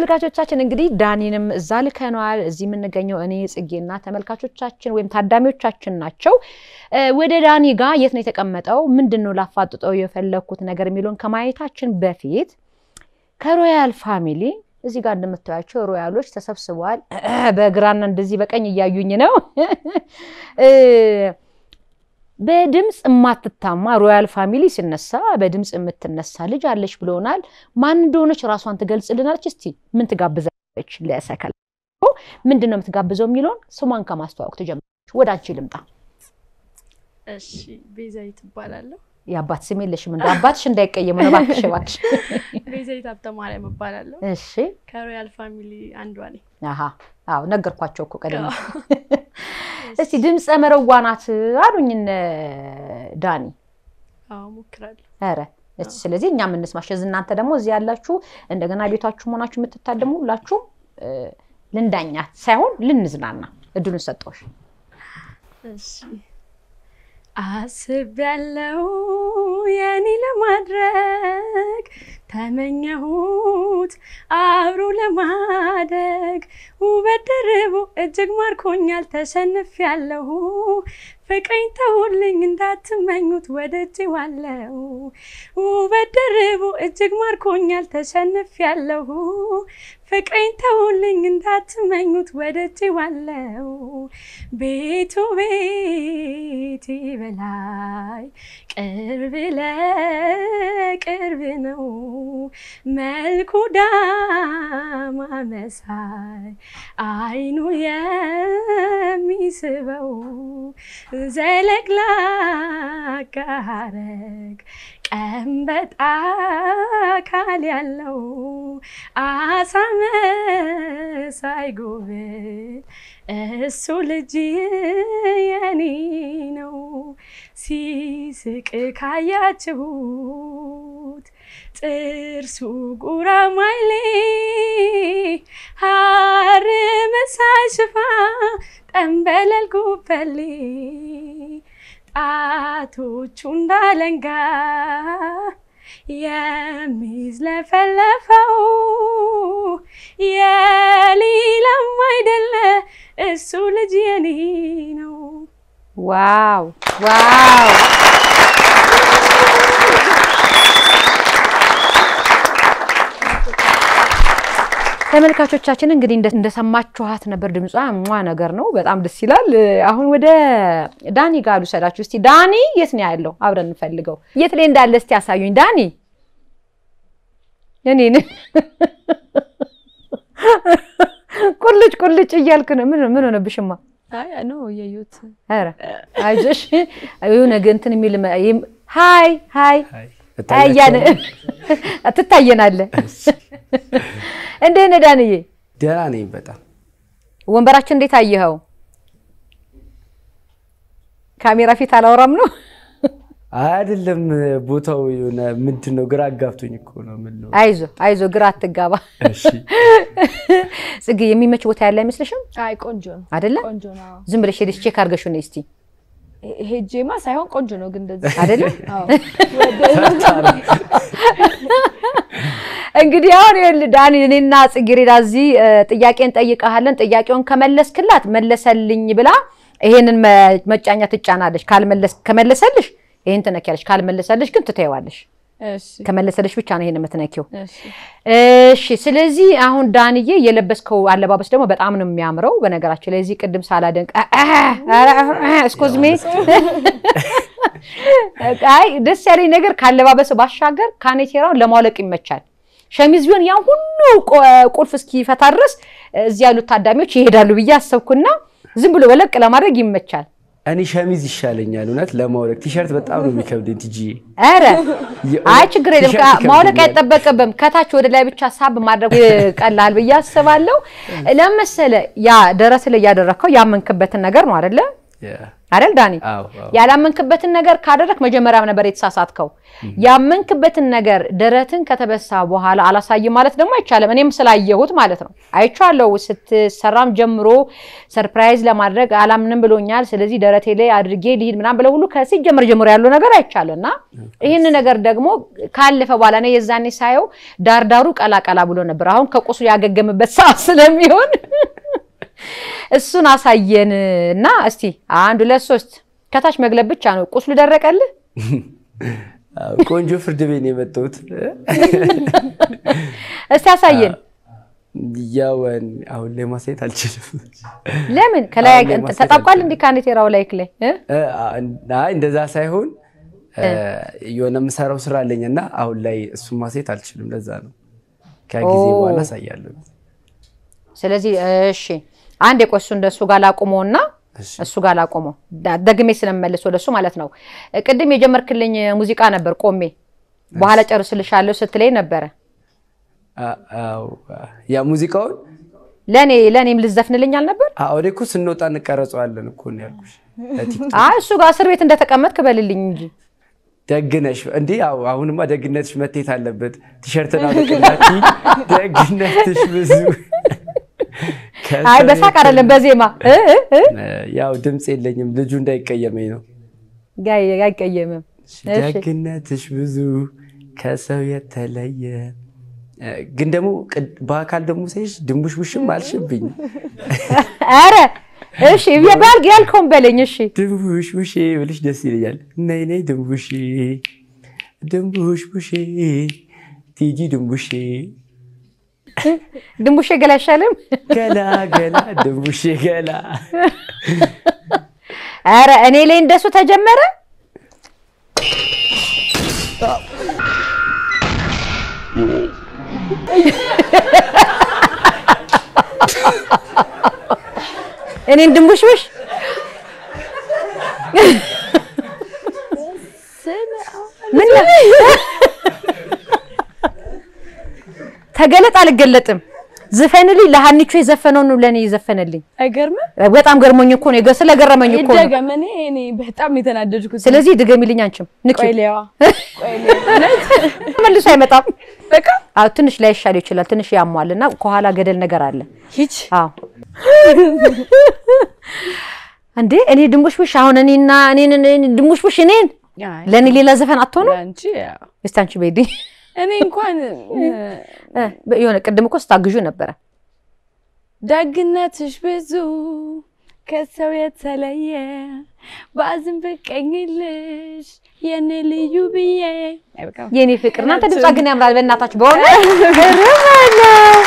ተመልካቾቻችን እንግዲህ ዳኒንም እዛ ልከነዋል። እዚህ የምንገኘው እኔ ጽጌና ተመልካቾቻችን ወይም ታዳሚዎቻችን ናቸው። ወደ ዳኒ ጋር የት ነው የተቀመጠው፣ ምንድን ነው ላፋጥጠው የፈለግኩት ነገር የሚለውን ከማየታችን በፊት ከሮያል ፋሚሊ እዚህ ጋር እንደምታያቸው ሮያሎች ተሰብስበዋል። በግራና እንደዚህ በቀኝ እያዩኝ ነው። በድምፅ የማትታማ ሮያል ፋሚሊ ሲነሳ በድምፅ የምትነሳ ልጅ አለች ብለውናል። ማን እንደሆነች ራሷን ትገልጽልናለች። እስቲ ምን ትጋብዛለች? ለሰከላ ምንድን ነው የምትጋብዘው የሚለውን ስሟን ከማስተዋወቅ ትጀምራለች። ወደ አንቺ ልምጣ። እሺ ቤዛዊት እባላለሁ። የአባት ስም የለሽም? እንደ አባትሽ እንዳይቀየሙ ነው እባክሽ፣ እባክሽ። ቤዛዊት ሀብተማርያም እባላለሁ። እሺ ከሮያል ፋሚሊ አንዷ ነኝ። አሀ አዎ ነገርኳቸው እኮ ቀደም። እስቲ ድምፀ መረዋ ናት አሉኝ እነ ዳኒ። አዎ ሞክራለሁ። ኧረ እስቲ ስለዚህ እኛም እንስማሽ። እዚህ እናንተ ደግሞ እዚህ ያላችሁ እንደገና ቤታችሁ መሆናችሁ የምትታደሙ ሁላችሁም ልንዳኛት ሳይሆን ልንዝናና እድሉን ሰጠሁሽ። እሺ አስቤያለሁ የኔ ለማድረግ ተመኘሁት አብሮ ለማደግ ውበት ደርቦ እጅግ ማርኮኛል ተሸንፌያለሁ ፍቅሬን ተውልኝ እንዳትመኙት ወድጄዋለሁ ውበት ደርቦ እጅግ ማርኮኛል ተሸንፌያለሁ ፍቅሬን ተውልኝ እንዳትመኙት ወድጄዋለሁ ቤቱ ቤቴ በላይ ቅርብ ለቅርብ ነው መልኩ ዳማ መሳይ አይኑ የሚስበው ዘለግላጋ ሐረግ ቀንበጥ አካል ያለው አሳ መሳይ ጉብል እሱ ልጅ የኔ ነው። ሲስቅ ካያችሁት ጥርሱ ጉራማይሌ ሐር መሳይ ሽፋ ጠንበለል ጉበሌ ጣቶቹ እንዳለንጋ የሚዝለፈለፈው የሌላም አይደለ እሱ ልጅ የኔ ነው። ዋው ዋው! ተመልካቾቻችን እንግዲህ እንደሰማችኋት ነበር። ድምጿ ሟ ነገር ነው። በጣም ደስ ይላል። አሁን ወደ ዳኒ ጋር ልውሰዳችሁ። እስቲ ዳኒ የት ነው ያለው? አብረን እንፈልገው። የት ላይ እንዳለ እስቲ ያሳዩኝ። ዳኒ እኔን ቁልጭ ቁልጭ እያልክ ነው። ምን ምን ሆነብሽማ? አይ ነው እያዩት። ኧረ አይዞሽ የሆነ እንትን የሚል ሀይ ሀይ እያለ ትታየናለህ። እንዴት ነህ ዳንዬ? ደህና ነኝ በጣም። ወንበራችን እንዴት አየኸው? ካሜራ ፊት አላወራም ነው አይደለም ቦታው የሆነ ምንድን ነው ግራ አጋብቶኝ እኮ ነው። ምን ነው? አይዞ አይዞ፣ ግራ አትጋባ። እሺ ጽጌ፣ የሚመች ቦታ ያለ አይመስልሽም? አይ ቆንጆ ነው አይደለ? ቆንጆ ነው። ዝም ብለሽ ሄደሽ ቼክ አድርገሽው ነይ እስቲ። ሄጄማ ሳይሆን ቆንጆ ነው ግን እንደዚህ አይደለ? አዎ እንግዲህ አሁን ይኸውልህ ዳኒ፣ እኔና ጽጌረዳ እዚህ ጥያቄ እንጠይቀሃለን። ጥያቄውን ከመለስክላት መለሰልኝ ብላ ይሄንን መጫኛ ትጫናለች። ካልመለስ ከመለሰልሽ ይሄን ትነኪያለሽ፣ ካልመለሰልሽ ግን ትተይዋለሽ። እሺ ከመለሰልሽ ብቻ ነው ይሄን የምትነኪው። እሺ እሺ ስለዚህ አሁን ዳንዬ የለበስከው አለባበስ ደግሞ በጣም ነው የሚያምረው። በነገራችን ላይ እዚህ ቅድም ሳላደንቅ እስኮዝሜ አይ ደስ ያለኝ ነገር ካለባበስ ባሻገር ካኔቴራውን ለማውለቅ ይመቻል። ሸሚዝ ቢሆን ያን ሁሉ ቁልፍ እስኪፈታ ድረስ እዚህ ያሉት ታዳሚዎች ይሄዳሉ ብዬ አሰብኩና ዝም ብሎ ወለቅ ለማድረግ ይመቻል። እኔ ሸሚዝ ይሻለኛል እውነት ለማውለቅ። ቲሸርት በጣም ነው የሚከብደኝ ትጂዬ። ኧረ አይ ችግር የለም ቲሸርት ማውለቅ ይከብደኛል። አይጠበቅብም። ከታች ወደ ላይ ብቻ ሳብ ማድረግ ቀላል ብዬ አስባለሁ። ለመሰለ ያ ደረስ ላይ ያደረግከው ያመንክበትን ነገር ነው አይደለ? አይደል ዳኒ? አዎ አዎ። ያላመንክበትን ነገር ካደረክ መጀመሪያም ነበር የተሳሳትከው። ያመንክበትን ነገር ደረትን ከተበሳ በኋላ አላሳይም ማለት ደግሞ አይቻልም። እኔም ስላየሁት ማለት ነው አይቼዋለሁ። ስትሰራም ጀምሮ ሰርፕራይዝ ለማድረግ አላምንም ብሎኛል፣ ስለዚህ ደረቴ ላይ አድርጌ ልሂድ ምናምን ብለው ሁሉ ከሲጀምር ጀምሮ ያለው ነገር አይቻለሁ እና ይህን ነገር ደግሞ ካለፈ በኋላ እኔ የዛኔ ሳየው ዳርዳሩ ቀላቀላ ብሎ ነበር። አሁን ከቁስሉ ያገገምበት ሰዓት ስለሚሆን እሱን አሳየን እና እስቲ አንድ ሁለት ሶስት ከታች መግለብ ብቻ ነው። ቁስሉ ደረቀልህ? አዎ፣ ቆንጆ ፍርድ ቤት ነው የመጣሁት። እስቲ አሳየን። ያው አሁን ላይ ማሳየት አልችልም። ለምን ከላይ አሁን ላይ ማሳየት ተጣብቋል? አልችልም። እንዲህ ካኔቴራው ላይክ ላይ እ? እ፣ አይ እንደዛ ሳይሆን የሆነ የምሰራው ስራ አለኝ እና አሁን ላይ እሱን ማሳየት አልችልም። ለዛ ነው ከጊዜ ኦ። በኋላ አሳያለሁ። ስለዚህ እሺ አንድ የቆሱ እንደሱ ጋር ላቁመውና እሺ። እሱ ጋር ላቁመው ዳ- ደግሜ ስለምመልስ ወደሱ ማለት ነው። ቅድም የጀመርክልኝ ሙዚቃ ነበር ቆሜ በኋላ ጨርስልሻለሁ ስትለኝ ነበረ። አ- አዎ፣ ያ ሙዚቃውን ለእኔ ለእኔም ልዘፍንልኝ አልነበር? አሁን እኮ ስንወጣ እንቀረጸዋለን እኮ ነው ያልኩሽ። ለቲክቶክ አይ እሱ ጋር እስር ቤት እንደተቀመጥክ በልልኝ እንጂ ደግነሽ እንዲህ ያው አሁንማ ደግነትሽ መቴት አለበት። ቲሸርትን አበቅላቲ ደግነትሽ ብዙ አይ በሳቅ አይደለም በዜማ እ እ እ ያው ድምፅ የለኝም ልጁ እንዳይቀየመኝ ነው። ጋይ አይቀየምም። እሺ። ደግነትሽ ብዙ ከሰው የተለየ እ፣ ግን ደግሞ ቅድ- በአካል ደግሞ ሳይሽ ድንቡሽቡሽም አልሽብኝ። አረ እሺ የባል ያልከውን በለኝ። እሺ ድንቡሽቡሼ ብልሽ ደስ ይለኛል። ነይ ነይ ድንቡሼ ድንቡሽቡሼ ቲጂ ድንቡሼ ድንቡሼ ገላ አይሻልም? ገላ ገላ ድንቡሼ ገላ አረ እኔ ላይ እንደሱ ተጀመረ። እኔን ድንቡሽቡሽ ምን ነው? ተገለጥ አልገለጥም። ዝፈንልኝ ለሀኒቾ የዘፈነውን ነው ለእኔ የዘፈነልኝ። አይገርምም? በጣም ገርሞኝ እኮ ነው ስለገረመኝ እኮ ነው። ይደገም። እኔ እኔ በጣም ነው የተናደድኩት። ስለዚህ ድገሚልኝ አንቺም ንኪ። ቆይ ሊያዋ ቆይ ሊያዋ መልሶ አይመጣም። በቃ አዎ ትንሽ ላይሻል ይችላል። ትንሽ ያሟል እና ከኋላ ገደል ነገር አለ። ሂጅ አዎ እንዴ እኔ ድንቡሽቡሽ አሁን እኔና እኔን እኔን ድንቡሽቡሽ እኔን አይ፣ ለእኔ ሌላ ዘፈን አትሆኑ። ለአንቺ ያው እስቲ አንቺ ቤዲ እኔ እንኳን የሆነ ቅድም እኮ ስታግዡ ነበረ። ደግነትሽ ብዙ ከሰው የተለየ ባዝን ብቀኝልሽ የኔ ልዩ ብዬ አይበቃም? የኔ ፍቅር እናንተ ድምጿ ግን ያምራል። በእናታችሁ በሆነ እርማለሁ።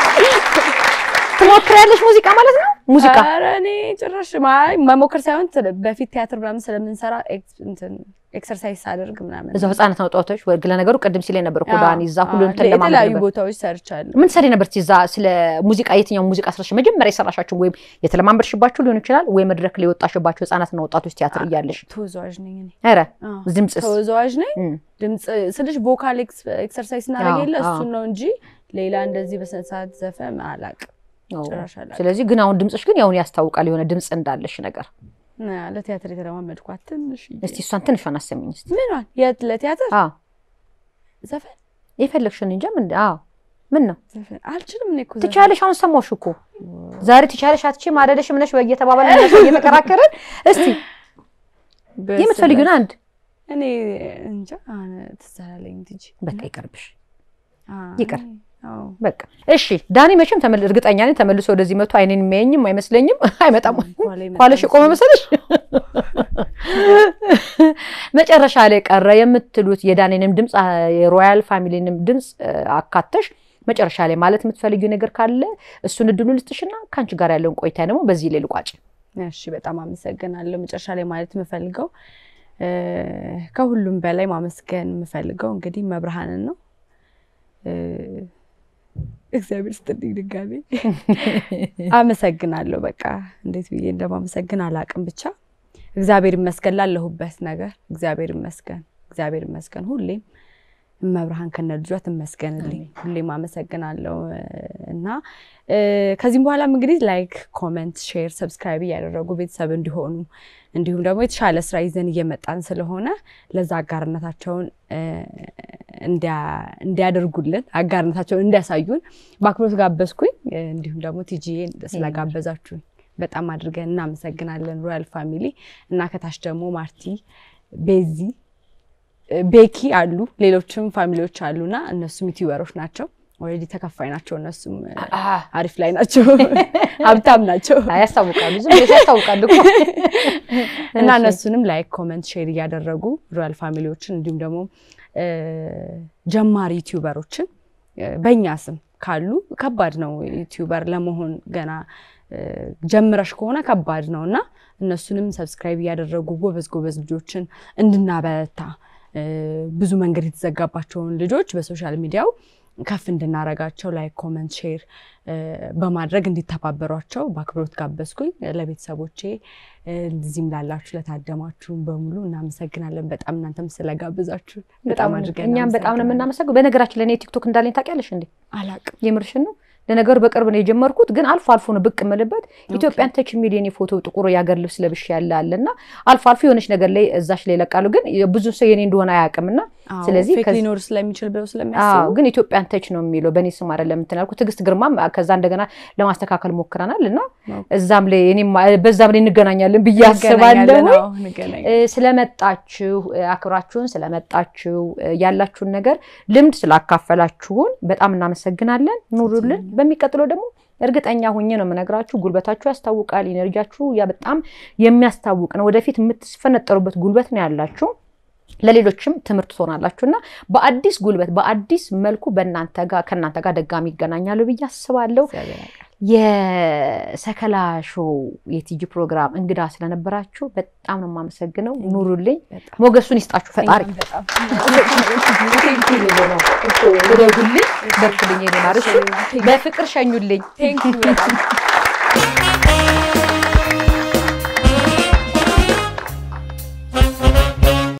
ትሞክሪያለሽ ሙዚቃ ማለት ነው ሙዚቃ ኧረ እኔ ጭራሽ ማይ መሞከር ሳይሆን ስለ- በፊት ቲያትር ምናምን ስለምንሰራ ኤክስ- እንትን ኤክሰርሳይዝ ሳደርግ ምናምን እዛው ህጻናት አውጣቶች ወይ ለነገሩ ቅድም ሲለኝ ነበር እኮ ዳኒ እዛ ሁሉ አዎ፣ እንትን ለማለት የተለያዩ ነበር። ቦታዎች ሰርቻለሁ። ምን ሰሪ ነበር እዛ ስለ ሙዚቃ የትኛው ሙዚቃ ስራሽ መጀመሪያ የሰራሻቸው ወይም የተለማመድሽባቸው ሊሆን ይችላል ወይ መድረክ ላይ የወጣሽባቸው ህጻናትና ወጣቶች ቲያትር እያለሽ ተወዛዋዥ ነኝ እኔ። ኧረ አዎ፣ ድምፅስ ተወዛዋዥ ነኝ። እም። ድምፅ ስልሽ ቮካል ኤክስ- ኤክሰርሳይዝ እናደርግ አዎ፣ የለ አዎ። እሱን ነው እንጂ ሌላ እንደዚህ በስነ ስርዓት ዘፈን አላውቅም። አዎ። ጭራሽ አላውቅም። ስለዚህ ግን አሁን ድምፅሽ ግን ያሁን ያስታውቃል የሆነ ድምፅ እንዳለሽ ነገር እና ለቲያትር የተለማመድኳት ትንሽ እስቲ እሷን ትንሿን አሰሚኝ እስቲ ምኗን የት ለቲያትር አዎ ዘፈን የፈለግሽን እንጃ ምን አዎ ምን ነው ዘፈን አልችልም እኔ እኮ ዘፈን። ትቻለሽ አሁን ሰማሁሽ እኮ ዛሬ ትቻለሽ አትችይም አይደለሽም ነሽ እየተባባለ እየተከራከርን እስቲ በስመ- የምትፈልጊውን አንድ እኔ እንጃ አሁን ትዝ አላለኝም ትጂ በቃ ይቀርብሽ አዎ፣ ይቅር። አዎ በቃ እሺ ዳኒ መቼም ተመል እርግጠኛ ነኝ ተመልሶ ወደዚህ መጥቶ አይኔን የሚያየኝም አይመስለኝም አይመጣም ኋላ ይመጣል ኋላሽ የቆመ መሰለሽ መጨረሻ ላይ ቀረ የምትሉት የዳኒንም ድምፅ አ- የሮያል ፋሚሊንም ድምፅ አ፣ አካተሽ መጨረሻ ላይ ማለት የምትፈልጊው ነገር ካለ እሱን እድሉ ልስጥሽና ከአንቺ ጋር ያለውን ቆይታ ደግሞ በዚህ ላይ ልቋጭ እሺ በጣም አመሰግናለሁ። መጨረሻ ላይ ማለት የምፈልገው እ፣ ከሁሉም በላይ ማመስገን የምፈልገው እንግዲህ መብርሃንን ነው። እ፣ እግዚአብሔር ስጥልኝ ድጋሜ አመሰግናለሁ። በቃ እንዴት ብዬ እንደማመሰግን አላቅም። ብቻ እግዚአብሔር ይመስገን ላለሁበት ነገር እግዚአብሔር ይመስገን፣ እግዚአብሔር ይመስገን ሁሌም መብርሃን ከነ ልጇ ትመስገንልኝ። ሁሌም አመሰግናለሁ እና ከዚህም በኋላም እንግዲህ ላይክ፣ ኮመንት፣ ሼር፣ ሰብስክራይብ እያደረጉ ቤተሰብ እንዲሆኑ እንዲሁም ደግሞ የተሻለ ስራ ይዘን እየመጣን ስለሆነ ለዛ አጋርነታቸውን እንዲያደርጉልን አጋርነታቸውን እንዲያሳዩን በአክብሮት ጋበዝኩኝ። እንዲሁም ደግሞ ቲጂዬ ስለጋበዛችሁኝ በጣም አድርገን እናመሰግናለን። ሮያል ፋሚሊ እና ከታች ደግሞ ማርቲ፣ ቤዚ፣ ቤኪ አሉ ሌሎችም ፋሚሊዎች አሉና እነሱም ዩቲዩበሮች ናቸው። ኦልሬዲ ተከፋይ ናቸው። እነሱም አሪፍ ላይ ናቸው፣ ሀብታም ናቸው፣ ያስታውቃሉ፣ ዝም ብሎ ያስታውቃሉ እኮ እና እነሱንም ላይክ፣ ኮመንት፣ ሼር እያደረጉ ሮያል ፋሚሊዎችን እንዲሁም ደግሞ ጀማሪ ዩቲዩበሮችን በእኛ ስም ካሉ ከባድ ነው ዩቲዩበር ለመሆን ገና ጀምረሽ ከሆነ ከባድ ነው እና እነሱንም ሰብስክራይብ እያደረጉ ጎበዝ ጎበዝ ልጆችን እንድናበረታ ብዙ መንገድ የተዘጋባቸውን ልጆች በሶሻል ሚዲያው ከፍ እንድናረጋቸው ላይክ ኮመንት ሼር በማድረግ እንዲተባበሯቸው በአክብሮት ጋበዝኩኝ። ለቤተሰቦቼ እዚህም ላላችሁ ለታደማችሁን በሙሉ እናመሰግናለን። በጣም እናንተም ስለጋብዛችሁ በጣም አድርገን እኛም በጣም ነው የምናመሰግነው። በነገራችን ለእኔ ቲክቶክ እንዳለኝ ታውቂያለሽ እንዴ? አላቅም። የምርሽን ነው? ለነገሩ በቅርብ ነው የጀመርኩት፣ ግን አልፎ አልፎ ነው ብቅ የምልበት። ኢትዮጵያን ተች የሚል የኔ ፎቶ ጥቁር የአገር ልብስ ለብሽ ያለ አለ እና አልፎ አልፎ የሆነች ነገር ላይ እዛሽ ላይ ይለቃሉ፣ ግን ብዙ ሰው የኔ እንደሆነ አያውቅም እና ስለዚህ ፌክ ሊኖር ስለሚችል ብለው ስለሚያስቡ አዎ፣ ግን ኢትዮጵያን ተች ነው የሚለው በእኔ ስም አይደለም እንትን ያልኩት። ትዕግስት ግርማም ከዛ እንደገና ለማስተካከል ሞክረናል እና እዛም ላይ እኔም በዛም ላይ እንገናኛለን ብዬ አስባለሁ። ስለመጣችሁ አክብራችሁን ስለመጣችሁ ያላችሁን ነገር ልምድ ስላካፈላችሁን በጣም እናመሰግናለን። ኑሩልን። በሚቀጥለው ደግሞ እርግጠኛ ሆኜ ነው የምነግራችሁ፣ ጉልበታችሁ ያስታውቃል። ኢነርጂያችሁ ያ በጣም የሚያስታውቅ ነው። ወደፊት የምትፈነጠሩበት ጉልበት ነው ያላችሁ ለሌሎችም ትምህርት ትሆናላችሁ እና በአዲስ ጉልበት በአዲስ መልኩ በእናንተ ጋር ከእናንተ ጋር ደጋሚ ይገናኛሉ ብዬ አስባለሁ። የሰከላ ሾው የቲጂ ፕሮግራም እንግዳ ስለነበራችሁ በጣም ነው የማመሰግነው። ኑሩልኝ፣ ሞገሱን ይስጣችሁ ፈጣሪ። ደጉልኝ፣ በርቱልኝ፣ በፍቅር ሸኙልኝ።